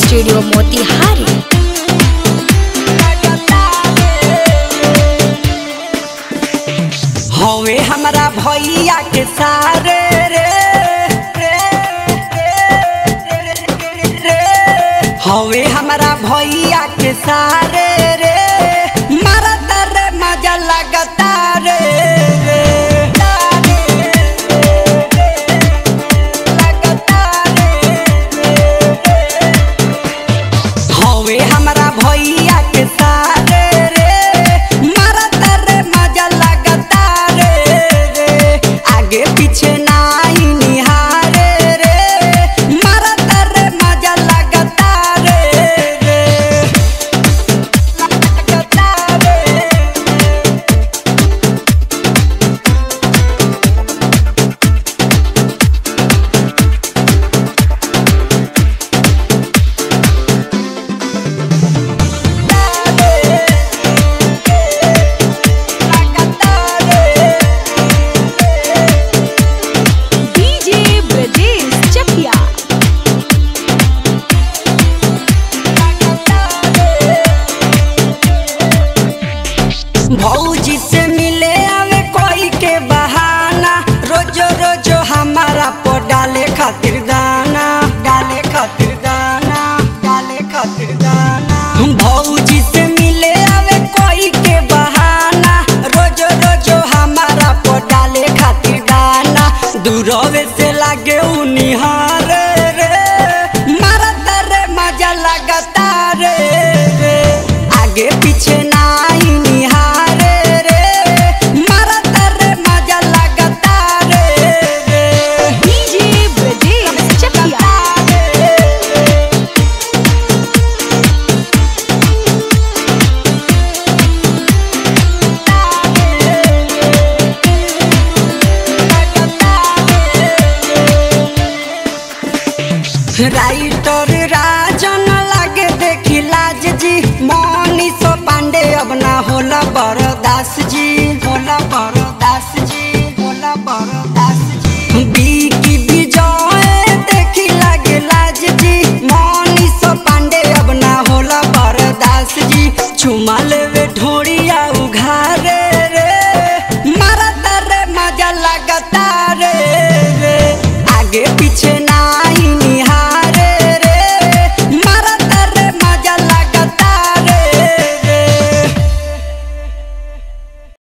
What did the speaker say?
studio Motihari हवे हमरा भैया के सारे रे हवे हमरा भैया के सारे रे मारत रे मजा लगता रे लगता हवे हमरा भैया के सारे रे मारत रे मजा लगता रे रे आगे पीछे नाही निहारे रे मारत रे मजा लगता रे रे लगता रे डीजे ब्रजेश चकिया भौजी से मिले आवे कोई के बहाना रोजो रोजो हमारा पो डाले खातिर दाना डाले खातिर दाना डाले खातिर दाना भौजी से मिले आवे कोई के बहाना रोजो रोजो हमारा पो डाले खातिर दाना दूरवे से लागे उ निहारे रे मारत रे मजा लगता रे रे आगे पीछे नाही निहारे रे मारत रे मजा लगता रे रे डीजे ब्रजेश चकिया राइटर राजन लागे देखी लाज जी मनीष पांडे अब ना होला बरदास जी होला बरदास जी होला बरदास जी बीकी विजय देखी लागे लाज जी मनीष पांडे अब ना होला बरदास जी चुमा लेवे ढोड़िया उघारे रे मारत रे मजा लगता रे रे आगे पीछे